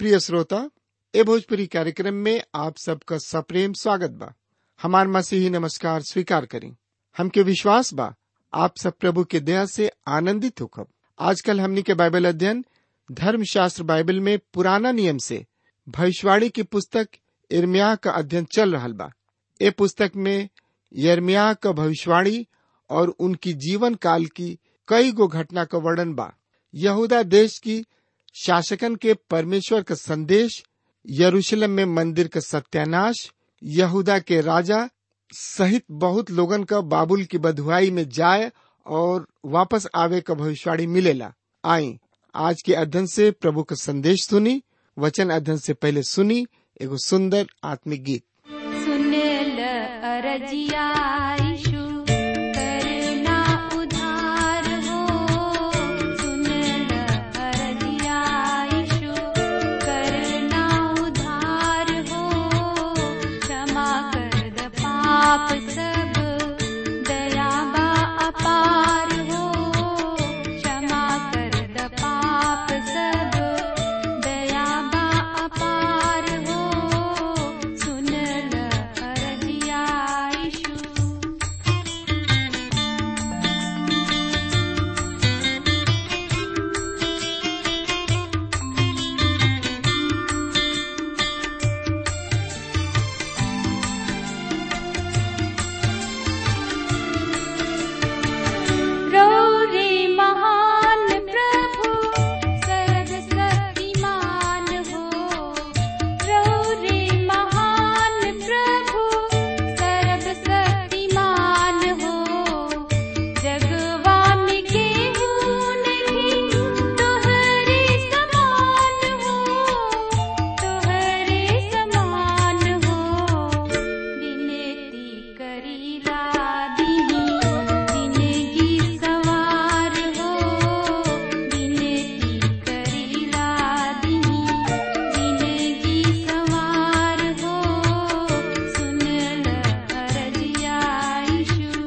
प्रिय श्रोता ए भोजपुरी कार्यक्रम में आप सबका सप्रेम स्वागत बा हमार मसीही नमस्कार स्वीकार करें हमके विश्वास बा आप सब प्रभु के दया से आनंदित होकर आजकल हमनी के बाइबल अध्ययन धर्मशास्त्र बाइबल में पुराना नियम से भविष्यवाणी की पुस्तक इर्मिया का अध्ययन चल रहा बा ए पुस्तक में यर्मिया का भविष्यवाणी और उनकी जीवन काल की कई गो घटना का वर्णन बा यहूदा देश की शासकन के परमेश्वर का संदेश यरूशलेम में मंदिर का सत्यानाश यहूदा के राजा सहित बहुत लोगन का बाबुल की बधुआई में जाए और वापस आवे का भविष्यवाणी मिलेला आई आज के अध्ययन से प्रभु का संदेश सुनी वचन अध्ययन से पहले सुनी एगो सुंदर आत्मिक गीत सुनेल अरजिया यीशु करना उधार हो सुनेल अरजिया यीशु करना उधार हो क्षमा कर द पाप सब दयाबा अपार हो क्षमा कर द पाप सब दयाबा अपार हो सुनल अरजिया यीशु रौरे महान प्रभु सर्वशक्तिमान हो रौरे महान प्रभु सर्वशक्तिमान हो जगवान के नहीं तोहरे समान हो तोहरे समान हो विनती करीला दीनी जिंदगी सवार हो विनती करीला दीनी जिंदगी सवार हो सुनल अरजिया यीशु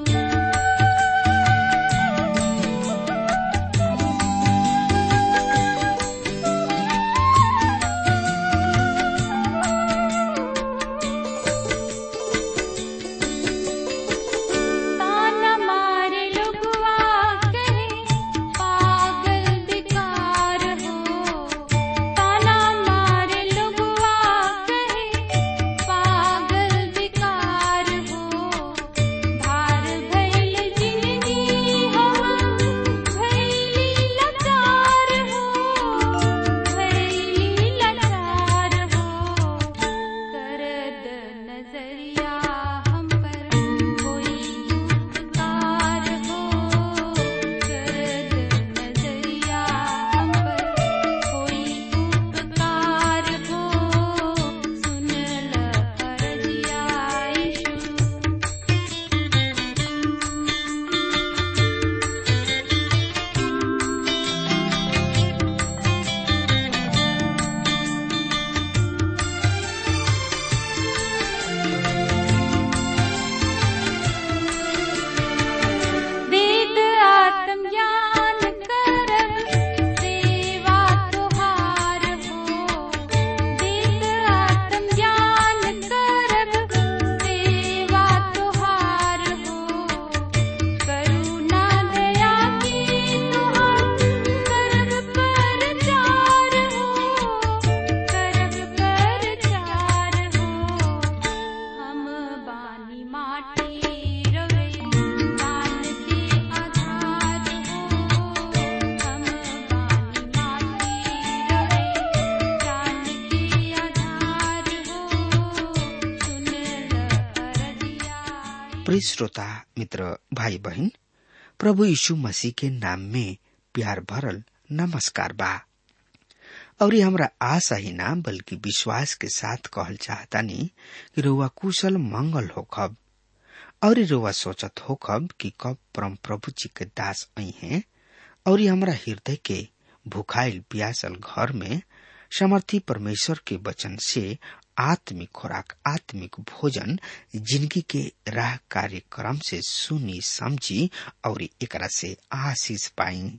ताना मारे लुगवा कहे पागल बेकार हो ताना मारे लुगवा कहे पागल बेकार हो भार भैल जिंदगी हम भैली लाचार हो भैली लाचार हो करद नजरिया हम पर कोई उपकार हो करद नजरिया हम पर कोई उपकार हो सुनल अरजिया यीशु वेद आत्मज्ञान करब सेवा तुहार हो वेद आत्मज्ञान करब सेवा तुहार हो करुणा दया की तुहार करब पर चार हो करब पर चार हो हम बानी माटी रवे दान के आधार हो हम बानी माटी रवे दान के आधार हो सुनल अरजिया प्रिय श्रोता मित्र भाई बहन प्रभु यीशु मसीह के नाम में प्यार भरल नमस्कार बा और ये हमरा आशा ही ना बल्कि विश्वास के साथ कहल चाहतानी कि रउआ कुशल मंगल होखब और रउआ सोचत होखब कि कब परम प्रभु जी के दास आई हैं और ये हमरा हृदय के भुखाइल प्यासल घर में समर्थी परमेश्वर के वचन से आत्मिक खुराक आत्मिक भोजन जिंदगी के राह कार्यक्रम से सुनी समझी और एकरा से आशीष पाई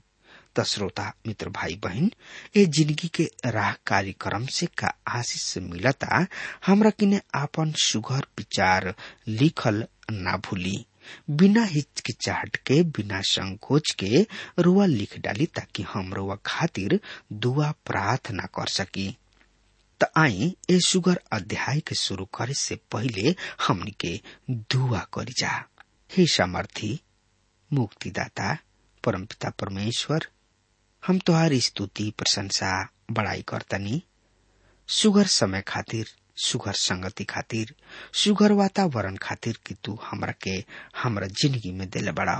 त श्रोता मित्र भाई बहन ए जिंदगी के राह कार्यक्रम से का आशीष मिलता हमरा किने आपन सुघर विचार लिखल ना भूली बिना हिचकिचाहट के बिना संकोच के रुआ लिख डाली ताकि हम रुआ खातिर दुआ प्रार्थना कर सकी त आई ए सुगर अध्याय के शुरू करे से पहिले हमनी के दुआ करी जा हे सामर्थी मुक्तिदाता परमपिता परमेश्वर हम तुहार स्तुति प्रशंसा बड़ाई करतनी सुगर समय खातिर सुगर संगति खातिर सुगर वातावरण खातिर कि तू हमरा के हमरा जिंदगी में दिले बड़ा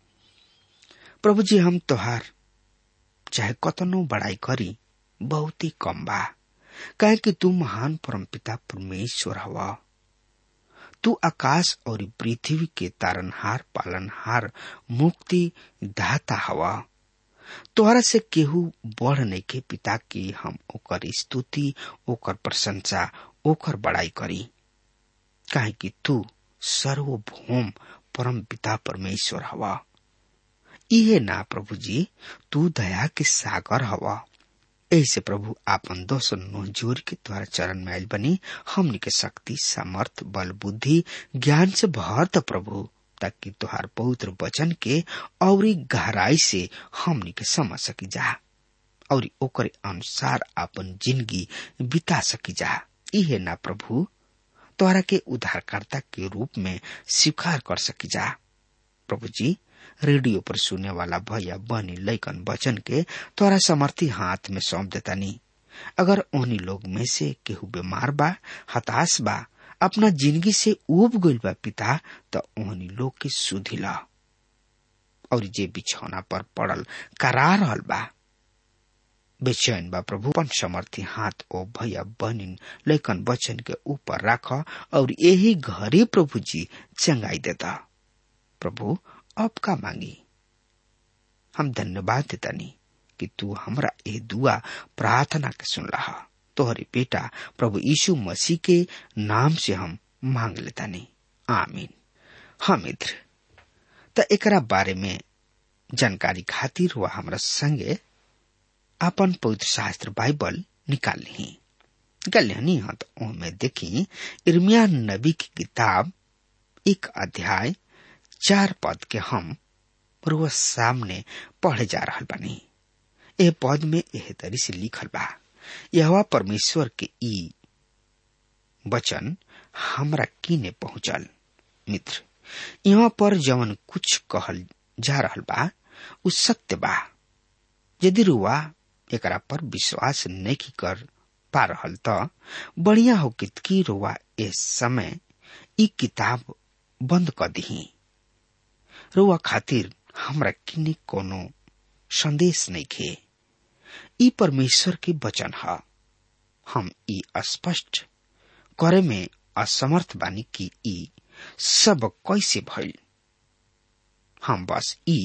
प्रभु जी हम तोहार चाहे कतनो बड़ाई करी बहुत ही कम बा काहे कि तू महान परमपिता परमेश्वर हवा तू आकाश और पृथ्वी के तारनहार पालनहार मुक्ति दाता हवा तोहरा से केहू बढ़ नहीं के पिता की हम ओकर स्तुति ओकर प्रशंसा ओकर बड़ाई करी काहे कि तू सर्वभौम परम पिता परमेश्वर हवा इहे ना प्रभु जी तू दया के सागर हवा ऐसे प्रभु आपन दोष नो जोर के द्वारा चरण में आयल बनी हमनी के शक्ति सामर्थ बल बुद्धि ज्ञान से भर द प्रभु ताकि तुहार पवित्र वचन के और गहराई से हमनी के समझ सकी जा और ओकरे अनुसार अपन जिंदगी बिता सकी जा इहे ना प्रभु तोहरा के उद्धारकर्ता के रूप में स्वीकार कर सकी जा प्रभु जी रेडियो पर सुने वाला भैया बनी लैकन वचन के तोरा समर्थी हाथ में सौंप देता नी अगर उन्हीं लोग में से केहू बीमार बा हताश बा अपना जिंदगी से उब गइल बा पिता त ओहनी लोग के सुधी ला और जे बिछौना पर पड़ल करा रहल बा बेचैन बा प्रभु अपन समर्थी हाथ ओ भैया बहनिन लेकिन वचन के ऊपर राख और यही घरे प्रभु जी चंगाई देता प्रभु अब का मांगी हम धन्यवाद देतानी कि तू हमरा ए दुआ प्रार्थना के सुन रहा तोहरे बेटा प्रभु यीशु मसीह के नाम से हम मांग लेतानी आमीन हाँ मित्र त एकरा बारे में जानकारी खातिर वह हमरा संगे अपन पवित्र शास्त्र बाइबल निकाल ली निकाल ली हाँ तो में देखी इर्मिया नबी की किताब एक अध्याय चार पद के हम रोज सामने पढ़े जा रहा बनी एह पद में एह तरी से लिखल बा यह परमेश्वर के ई वचन हमरा किने पहुंचल मित्र यहाँ पर जवन कुछ कहल जा रहल बा उ सत्य बा यदि रुआ एकरा पर विश्वास नहीं कर पा रहल त बढ़िया हो कि रुआ इस समय ई किताब बंद कर दही रुआ खातिर हमरा किने कोनो संदेश नहीं खे ई परमेश्वर के वचन है हम ई स्पष्ट करे में असमर्थ बानी कि ई सब कैसे भइल हम बस ई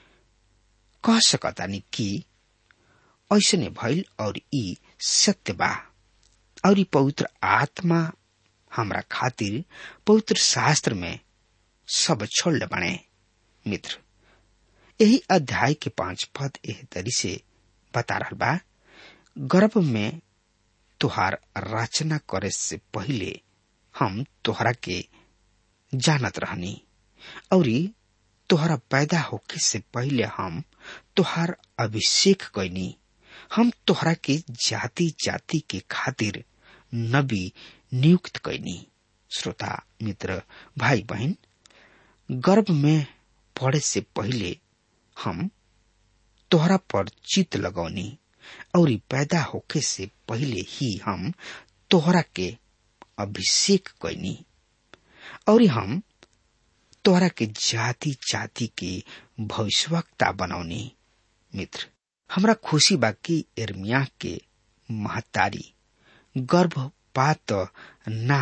कह सकतानी कि ऐसने भइल और ई सत्य बा और ई पवित्र आत्मा हमरा खातिर पवित्र शास्त्र में सब छोड़ बने मित्र यही अध्याय के पांच पद एह तरी से बता रहा बा गर्भ में तुहार रचना करे से पहले हम तोहरा के जानत रहनी और तोहरा पैदा होके से पहले हम तोहार अभिषेक कैनी हम तोहरा के जाति जाति के खातिर नबी नियुक्त कैनी श्रोता मित्र भाई बहन गर्भ में पड़े से पहले हम तोहरा पर चित लगौनी और पैदा होके से पहले ही हम तोहरा के अभिषेक कैनी और हम तोहरा के जाति जाति के भविष्यवक्ता बनौनी मित्र हमरा खुशी बा कि एर्मिया के महतारी गर्भपात ना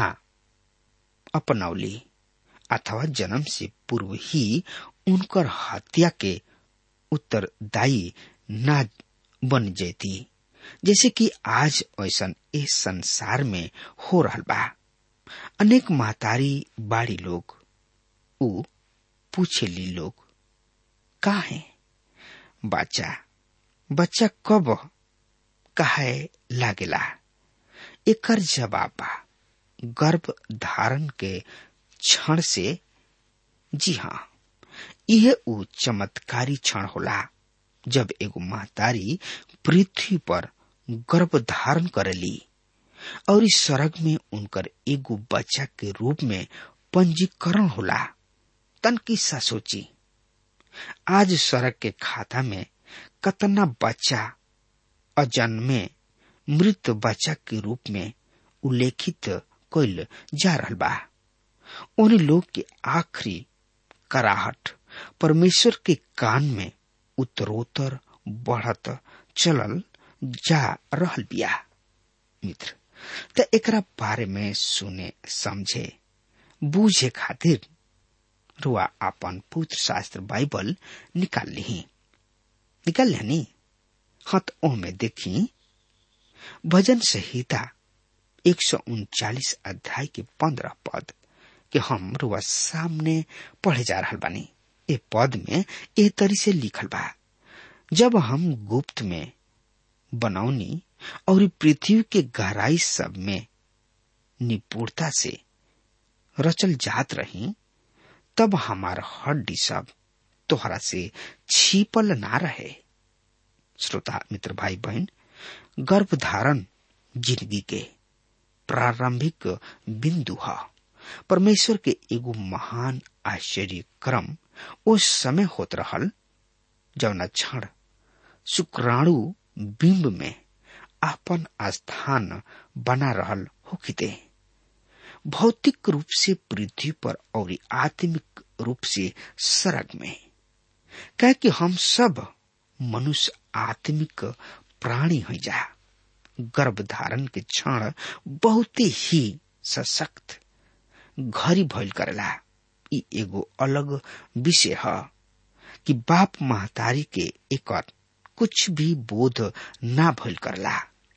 अपनौली अथवा जन्म से पूर्व ही उनकर हत्या के उत्तरदायी ना बन जैती जैसे कि आज ऐसा इस संसार में हो रहा बा अनेक महतारी बाड़ी लोग उ पूछे ली लोग का है बच्चा बच्चा कब कहे लागेला एकर जवाब बा गर्भ धारण के क्षण से जी हाँ यह उ चमत्कारी क्षण होला जब एगो महतारी पृथ्वी पर गर्भ धारण करेली और इस स्वर्ग में उनकर एगो बच्चा के रूप में पंजीकरण होला तन किस्सा सोची आज स्वर्ग के खाता में कतना बच्चा अजन्मे मृत बच्चा के रूप में उल्लेखित कइल जा रहल बा उन लोग के आखिरी कराहट परमेश्वर के कान में उत्तरोत्तर बढ़त चलल जा रहल बिया मित्र त एकरा बारे में सुने समझे बूझे खातिर रुआ अपन पुत्र शास्त्र बाइबल निकाल ली निकाल लेनी हत ओमे देखी भजन संहिता एक सौ उनचालीस अध्याय के पंद्रह पद के हम रुआ सामने पढ़े जा रहा बानी ए पद में ए तरी से लिखल बा जब हम गुप्त में बनौनी और पृथ्वी के गहराई सब में निपुणता से रचल जात रही तब हमार हड्डी सब तोहरा से छिपल ना रहे श्रोता मित्र भाई बहन गर्भधारण जिंदगी के प्रारंभिक बिंदु है परमेश्वर के एगो महान आश्चर्य क्रम उस समय होत रहल जौना क्षण शुक्राणु बिंब में आपन स्थान बना रहल होखिते भौतिक रूप से पृथ्वी पर और आत्मिक रूप से सरग में कह कि हम सब मनुष्य आत्मिक प्राणी हो जा गर्भधारण के क्षण बहुत ही सशक्त घरी भइल करेला ई एगो अलग विषय है कि बाप महतारी के एकर कुछ भी बोध ना भइल करला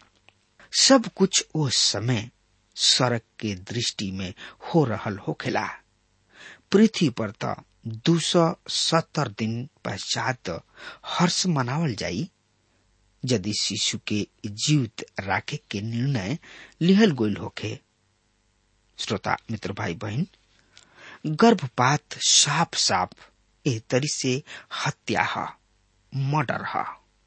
सब कुछ ओ समय सड़क के दृष्टि में हो रहल होखेला पृथ्वी पर त दू सौ सत्तर दिन पश्चात हर्ष मनावल जाई यदि शिशु के जीवित राखे के निर्णय लिहल गोल होखे श्रोता मित्र भाई बहन गर्भपात साफ साफ ए तरी से हत्या है मर्डर है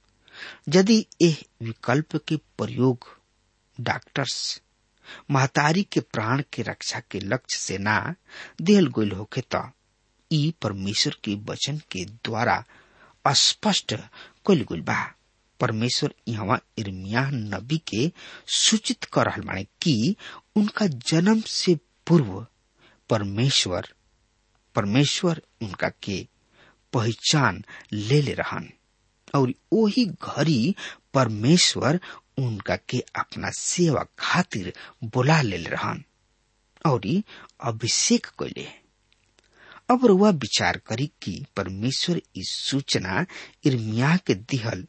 यदि एह विकल्प के प्रयोग डॉक्टर्स महतारी के प्राण के रक्षा के लक्ष्य से ना दिल गोल होके त ई परमेश्वर के वचन के द्वारा स्पष्ट कल गुल बा परमेश्वर यहाँ इर्मिया नबी के सूचित कर रहल बाने कि उनका जन्म से पूर्व परमेश्वर परमेश्वर उनका के पहचान ले ले रहन और वही घड़ी परमेश्वर उनका के अपना सेवा खातिर बुला ले रहन और अभिषेक कैले अब रुआ विचार करी कि परमेश्वर इस सूचना इर्मिया के दिहल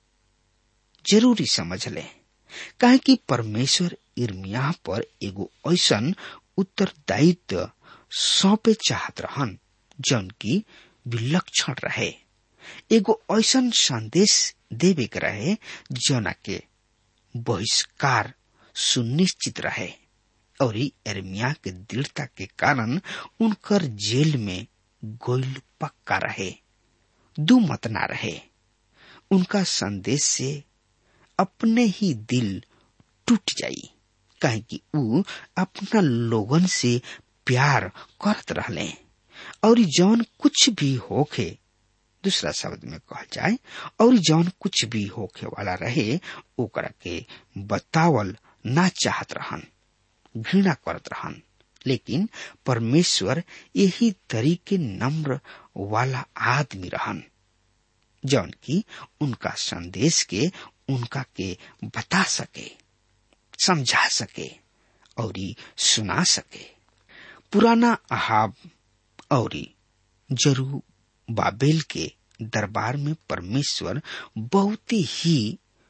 जरूरी समझ ले काहे कि परमेश्वर इर्मिया पर एगो ऐसन उत्तरदायित्व सौंपे चाहत रहन जौन की विलक्षण रहे एगो ऐसन संदेश देवे के रहे जना के बहिष्कार सुनिश्चित रहे और एर्मिया के दृढ़ता के कारण उनकर जेल में गोइल पक्का रहे दू मत ना रहे उनका संदेश से अपने ही दिल टूट जाई काहे कि ऊ अपना लोगन से प्यार करत रहले और जौन कुछ भी होखे दूसरा शब्द में कहा जाए और जौन कुछ भी होखे वाला रहे ओकरा के बतावल ना चाहत रहन घृणा करत रहन लेकिन परमेश्वर यही तरीके नम्र वाला आदमी रहन जौन की उनका संदेश के उनका के बता सके समझा सके और सुना सके पुराना अहाब और जरू बाबेल के दरबार में परमेश्वर बहुत ही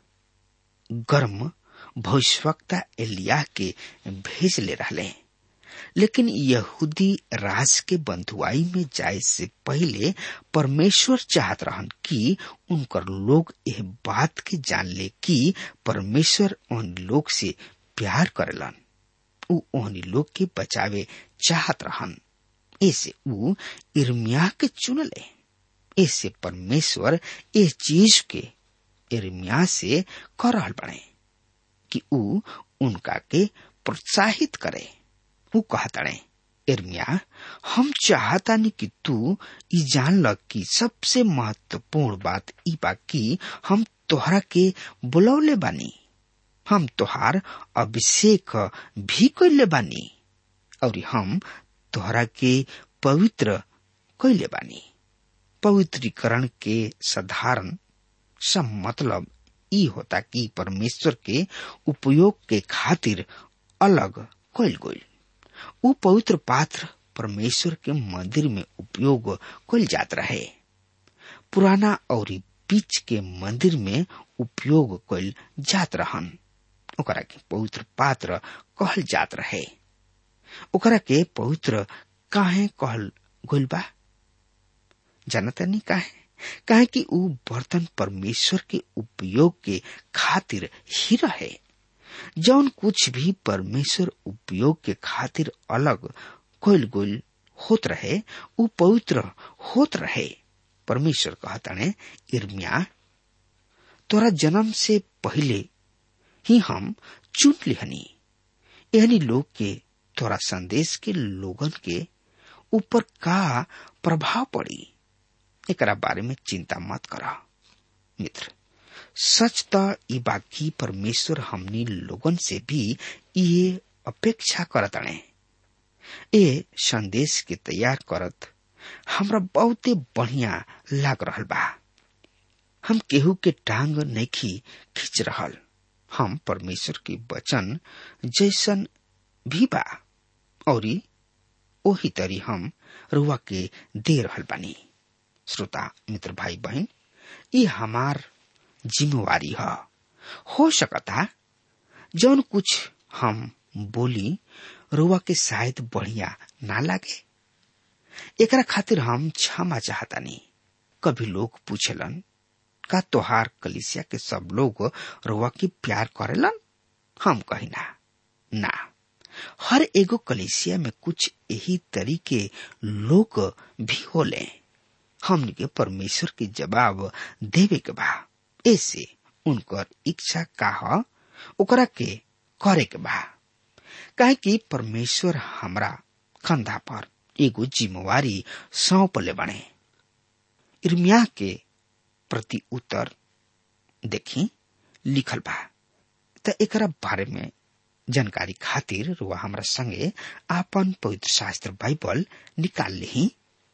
गर्म भविष्यवक्ता एलिया के भेज ले रहले लेकिन यहूदी राज के बंधुआई में जाए से पहले परमेश्वर चाहत रहन कि उनकर लोग यह बात के जान ले कि परमेश्वर उन लोग से प्यार करेलन उ ओहनी लोग के बचावे चाहत रहन ऐसे उ इर्मिया के चुनले ऐसे परमेश्वर इस चीज के इर्मिया से कर रहल बने कि उ उनका के प्रोत्साहित करे उ कहतड़े इर्मिया हम चाहतानी कि तू ई जान ल कि सबसे महत्वपूर्ण बात ई बा कि हम तोहरा के बुलौले बानी हम तोहार अभिषेक भी कैले बानी और हम तोहरा के पवित्र कैले बानी पवित्रीकरण के साधारण सब मतलब ई होता कि परमेश्वर के उपयोग के खातिर अलग कैल गईल उ पवित्र पात्र परमेश्वर के मंदिर में उपयोग कैल जात रहे पुराना और बीच के मंदिर में उपयोग कैल जात रहन ओकरा के पवित्र पात्र कहल जात रहे ओकरा के पवित्र काहे कहल गइल बा जानता नहीं काहे काहे कि उ बर्तन परमेश्वर के उपयोग के खातिर ही रहे जौन कुछ भी परमेश्वर उपयोग के खातिर अलग कोइल गोल होत रहे उ पवित्र होत रहे परमेश्वर कहताने इर्मिया तोरा जन्म से पहले ही हम चुन लिहनी एहनी लोग के तोरा संदेश के लोगन के ऊपर का प्रभाव पड़ी एकरा बारे में चिंता मत करा मित्र सच त ई बाकी परमेश्वर हमनी लोगन से भी ये अपेक्षा करतने ए संदेश के तैयार करत हमरा बहुते बढ़िया लाग रहल बा हम केहू के टांग नैखी खींच रहल हम परमेश्वर के वचन जैसन भी बा और ओही तरी हम रुआ के दे रहल बानी श्रोता मित्र भाई बहन ये हमार जिम्मेवारी है हो सकता जौन कुछ हम बोली रुआ के शायद बढ़िया ना लागे एकरा खातिर हम क्षमा चाहतानी कभी लोग पूछलन का तोहार कलिसिया के सब लोग रुआ के प्यार करेलन हम कहिना ना हर एगो कलिसिया में कुछ यही तरीके लोग भी होले हमने के परमेश्वर के जवाब देवे के बा ऐसे उनकर इच्छा का ओकरा के करे के बा काहे कि परमेश्वर हमरा कंधा पर एगो जिम्मेवारी सौंपले बने इर्मिया के प्रति उत्तर देखी लिखल बा त एकरा बारे में जानकारी खातिर रुआ हमरा संगे आपन पवित्र शास्त्र बाइबल निकाल ली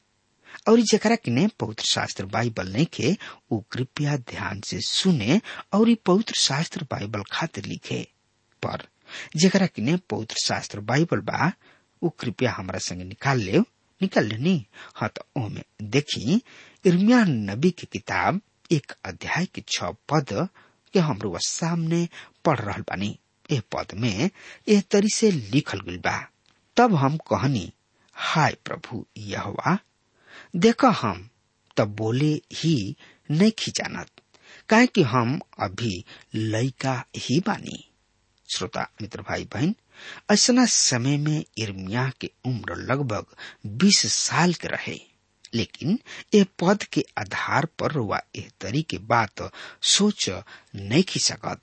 और जकरा किने पवित्र शास्त्र बाइबल नहीं के वो कृपया ध्यान से सुने और पवित्र शास्त्र बाइबल खातिर लिखे पर जकरा किने पवित्र शास्त्र बाइबल बा वो कृपया हमरा संगे निकाल ले निकाल लेनी हाँ तो ओमे देखी इर्मिया नबी की किताब एक अध्याय के छ पद के हमरो सामने पढ़ रहल बानी ए पद में एह तरी से लिखल गइल बा तब हम कहनी हाय प्रभु यहवा देखा हम तब बोले ही नहीं खिंचानत काहे कि हम अभी लइका ही बानी श्रोता मित्र भाई बहन ऐसा समय में इर्मिया के उम्र लगभग बीस साल के रहे लेकिन ये पद के आधार पर वह एह तरी के बात सोच नहीं खी सकत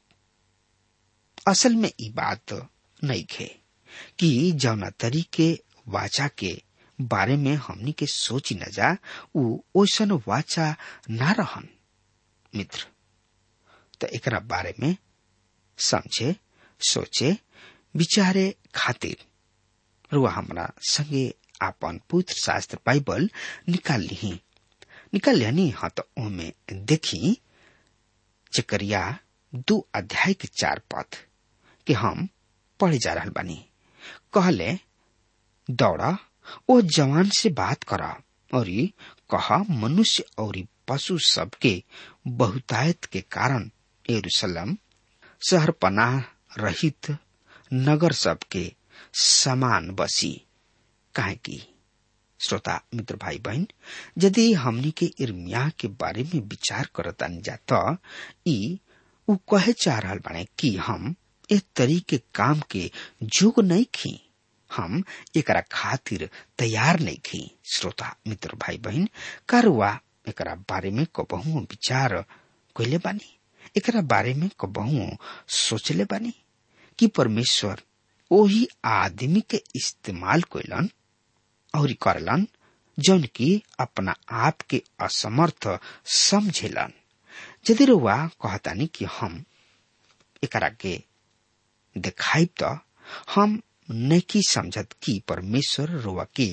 असल में ई बात नहीं खे कि जौना तरीके वाचा के बारे में हमनी के सोची न जा उ ओसन वाचा ना रहन मित्र तो एकरा बारे में समझे सोचे विचारे खातिर रुआ हमरा संगे आपन पुत्र शास्त्र बाइबल निकाल ली निकाल लिया हाँ तो ओमे देखी चकरिया दो अध्याय के चार पद के हम पढ़े जा रहा बानी कहले दौड़ा ओ जवान से बात करा और कहा मनुष्य और पशु सबके बहुतायत के कारण यरूशलेम शहर पनाह रहित नगर सबके समान बसी काहे की श्रोता मित्र भाई बहन यदि हमनी के इर्मिया के बारे में विचार करतानी जा त ई उ कहे चाह रहल बाड़े कि हम ए तरीके काम के जोग नहीं खी हम एकरा खातिर तैयार नहीं खी श्रोता मित्र भाई बहन कारुआ एकरा बारे में कबहू विचार कैले बानी एकरा बारे में कबहू सोचले बानी कि परमेश्वर ओही आदमी के इस्तेमाल कैलन और करलन जौन की अपना आप के असमर्थ समझेलन यदि रुआ कहतानी कि हम एकरा के दिखाई तो हम नहीं समझत कि परमेश्वर रुआ के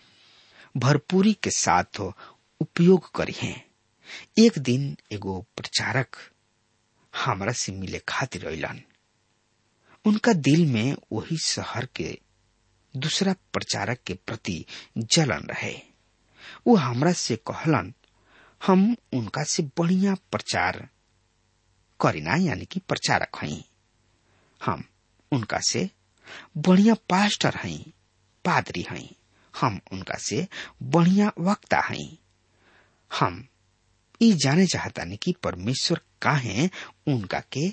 भरपूरी के साथ उपयोग करी है एक दिन एगो प्रचारक हमरा से मिले खातिर अलन उनका दिल में वही शहर के दूसरा प्रचारक के प्रति जलन रहे वो हमरा से कहलन हम उनका से बढ़िया प्रचार करीना यानी कि प्रचारक हई हम उनका से बढ़िया पास्टर हई पादरी हई हम उनका से बढ़िया वक्ता हई हम ई जाने चाहतानी कि परमेश्वर काहे उनका के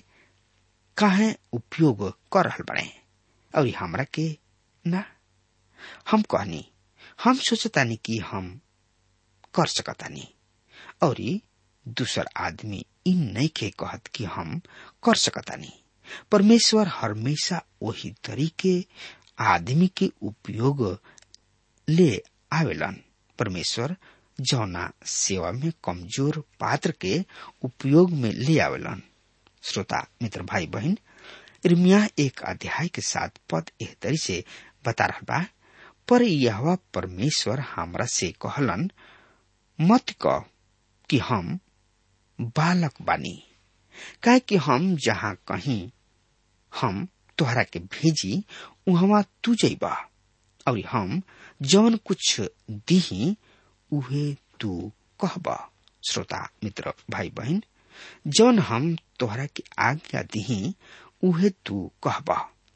काहे उपयोग कर रहल बड़े और हमरा के ना हम कहनी हम सोचतानी कि हम कर सकतानी और दूसर आदमी इन नहीं के कहत कि हम कर सकतानी परमेश्वर हमेशा वही तरीके आदमी के उपयोग ले आवेलन परमेश्वर जौना सेवा में कमजोर पात्र के उपयोग में ले आवेलन श्रोता मित्र भाई बहन इर्मिया एक अध्याय के साथ पद एह तरी से बता रहा बा पर यह परमेश्वर हमरा से कहलन मत कह कि हम बालक बानी काहे कि हम जहाँ कहीं हम तोहरा के भेजी वहां तू जइबा और हम जौन कुछ दीही उहे तू कहबा श्रोता मित्र भाई बहन जौन हम तोहरा के आज्ञा दीही उहे तू कहबा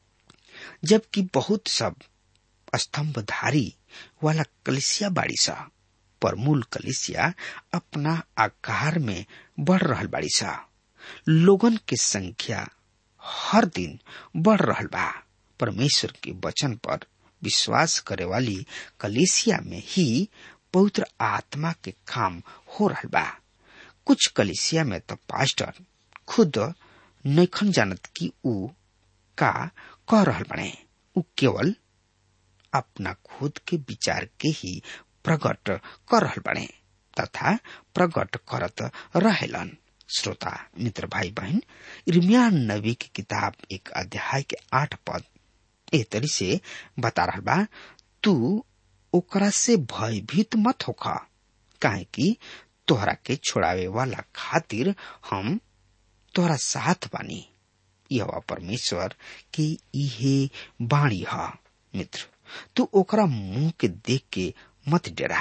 जबकि बहुत सब स्तंभधारी वाला कलिसिया बाड़ी सा पर मूल कलिसिया अपना आकार में बढ़ रहल बाड़ी सा लोगन के संख्या हर दिन बढ़ रहल बा परमेश्वर के वचन पर विश्वास करे वाली कलिसिया में ही पवित्र आत्मा के काम हो रहल बा कुछ कलिसिया में तो पास्टर खुद नैखन जानत कि ऊ का कह रहल बने ऊ केवल अपना खुद के विचार के ही प्रकट कर रहल बने तथा प्रकट करत रहेलन श्रोता मित्र भाई बहन इर्मिया नबी की किताब एक अध्याय के आठ पद ए तरी से बता रहा बा तू ओकरा से भयभीत मत होखा काहे कि तोहरा के छोड़ावे वाला खातिर हम तोहरा साथ बानी यह परमेश्वर के इहे बाणी ह मित्र तू ओकरा मुंह के देख के मत डरा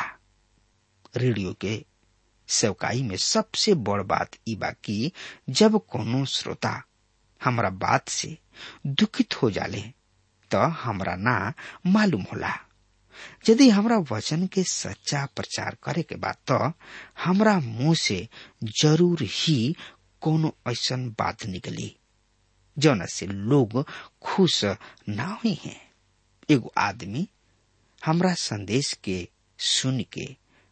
रेडियो के सेवकाई में सबसे बड़ बात ई बा कि जब कोनो श्रोता हमरा बात से दुखित हो जाले तो हमरा ना मालूम होला यदि हमरा वचन के सच्चा प्रचार करे के बाद तो हमरा मुंह से जरूर ही कोनो ऐसन बात निकली जौन से लोग खुश ना हुई हैं एगो आदमी हमरा संदेश के सुन के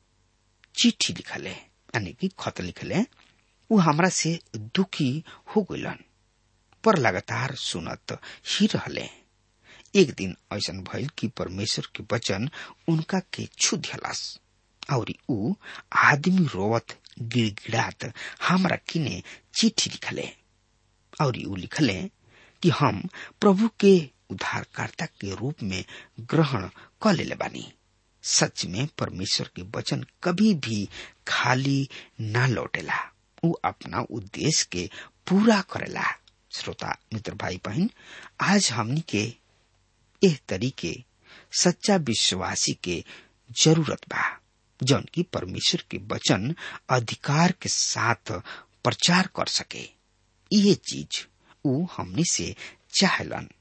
चिट्ठी लिखले यानी कि खत लिखले उ हमरा से दुखी हो गलन पर लगातार सुनत ही रहले एक दिन ऐसा भइल कि परमेश्वर के वचन उनका के छू दियलस और उ आदमी रोवत गिड़गिड़ात हमरा किने चिट्ठी लिखले और उ लिखले कि हम प्रभु के उद्धारकर्ता के रूप में ग्रहण क लेले बानी सच में परमेश्वर के वचन कभी भी खाली ना लौटेला उ अपना उद्देश्य के पूरा करेला श्रोता मित्र भाई बहन आज हमनी के एह तरीके सच्चा विश्वासी के जरूरत बा जौन की परमेश्वर के वचन अधिकार के साथ प्रचार कर सके ये चीज उ हमनी से चाहलन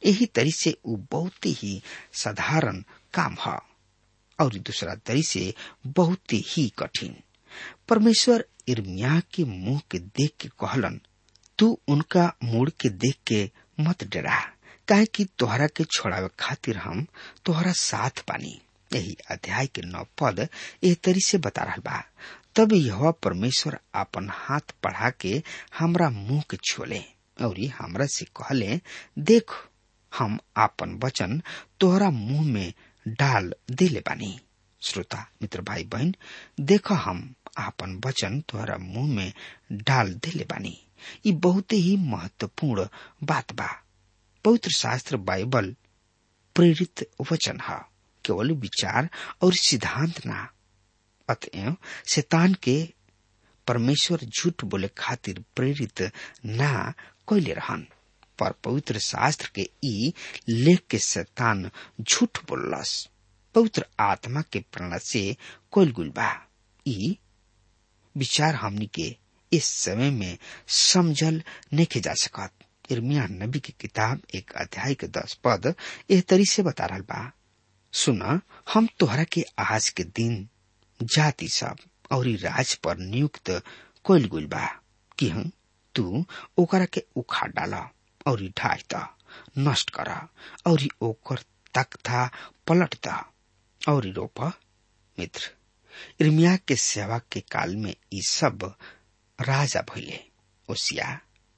यही तरी से उ बहुत ही साधारण काम है और दूसरा तरी से बहुत ही कठिन परमेश्वर इर्मिया के मुंह के देख के कहलन तू उनका मुड़ के देख के मत डरा काहे कि तोहरा के छोड़ावे खातिर हम तोहरा साथ पानी यही अध्याय के नौ पद एह तरी से बता रहा बा तब यह परमेश्वर अपन हाथ बढ़ा के हमरा मुंह के छोले और हमरा से कहले देख हम आपन वचन तोहरा मुंह में डाल दिले बानी श्रोता मित्र भाई बहन देख हम आपन वचन तोहरा मुंह में डाल दिले बानी ये बहुत ही महत्वपूर्ण बात बा पवित्र शास्त्र बाइबल प्रेरित वचन है केवल विचार और सिद्धांत ना अतएव शैतान के परमेश्वर झूठ बोले खातिर प्रेरित ना कैले रहन पर पवित्र शास्त्र के ई लेख के शैतान झूठ बोललस पवित्र आत्मा के प्रेरणा से कोल गुल बा ई विचार हमनी के इस समय में समझल नहीं जा सकत इर्मिया नबी की किताब एक अध्याय के दस पद एह तरी से बता रहा बा सुना हम तोहरा के आज के दिन जाति सब और राज पर नियुक्त कोल गुल बा कि हम तू ओकरा के उखाड़ डाला और ढाई द नष्ट कर और ओकर तख्ता पलट द और रोप मित्र इर्मिया के सेवा के काल में ई सब राजा भइले ओसिया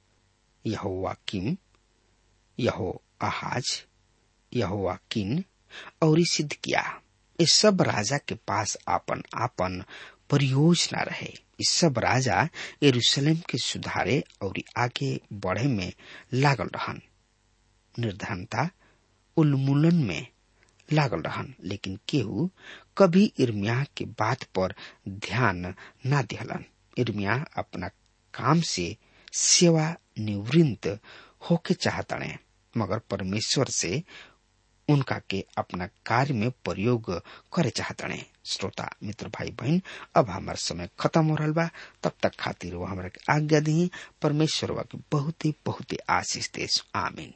यहोवाकिम यहो आहाज यहोवाकिन और सिद्ध किया इस सब राजा के पास आपन आपन परियोजना रहे इस सब राजा यरूशलेम के सुधारे और आगे बढ़े में लागल रहन निर्धनता उन्मूलन में लागल रहन लेकिन केहू कभी इर्मिया के बात पर ध्यान न दिहलन इर्मिया अपना काम से सेवा निवृत्त होके चाहतने मगर परमेश्वर से उनका के अपना कार्य में प्रयोग करे चाहतने श्रोता मित्र भाई बहन अब हमार समय खत्म हो रहा बा तब तक खातिर वो हमारा के आज्ञा दी परमेश्वर वा के बहुत ही बहुत ही आशीष देश आमीन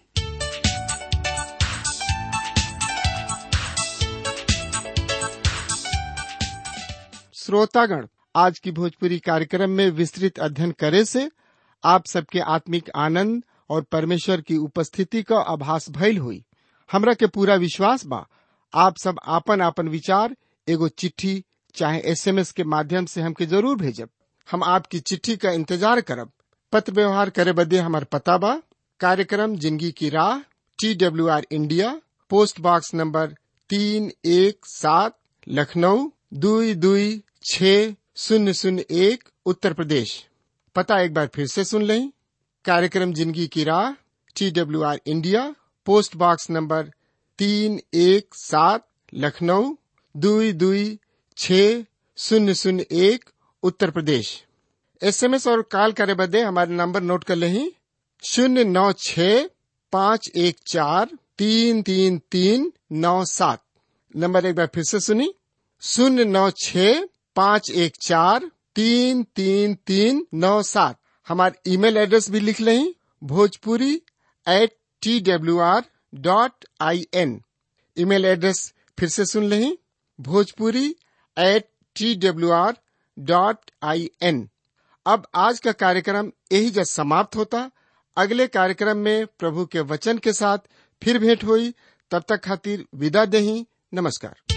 श्रोतागण आज की भोजपुरी कार्यक्रम में विस्तृत अध्ययन करे से आप सबके आत्मिक आनंद और परमेश्वर की उपस्थिति का आभास भइल हुई हमरा के पूरा विश्वास बा आप सब आपन आपन विचार एगो चिट्ठी चाहे एसएमएस के माध्यम से हमके जरूर भेजब हम आपकी चिट्ठी का इंतजार करब पत्र व्यवहार करे बदे हमार पता बा कार्यक्रम जिंदगी की राह T W R India post box number तीन एक सात लखनऊ दुई दुई छ शून्य शून्य एक उत्तर प्रदेश पता एक बार फिर से सुन लें कार्यक्रम जिंदगी की राह T W R India post box number तीन एक सात लखनऊ दुई दुई छ शून्य शून्य एक उत्तर प्रदेश एसएमएस और कॉल करे बदे हमारे नंबर नोट कर लें शून्य नौ छ पाँच एक चार तीन तीन तीन नौ सात नंबर एक बार फिर से सुनी शून्य नौ छ पाँच एक चार तीन तीन तीन नौ सात हमारे ईमेल एड्रेस भी लिख लें Bhojpuri at T W R dot I N email address फिर से सुन लें Bhojpuri at T W R dot I N अब आज का कार्यक्रम यही जब समाप्त होता अगले कार्यक्रम में प्रभु के वचन के साथ फिर भेंट हुई तब तक खातिर विदा दही नमस्कार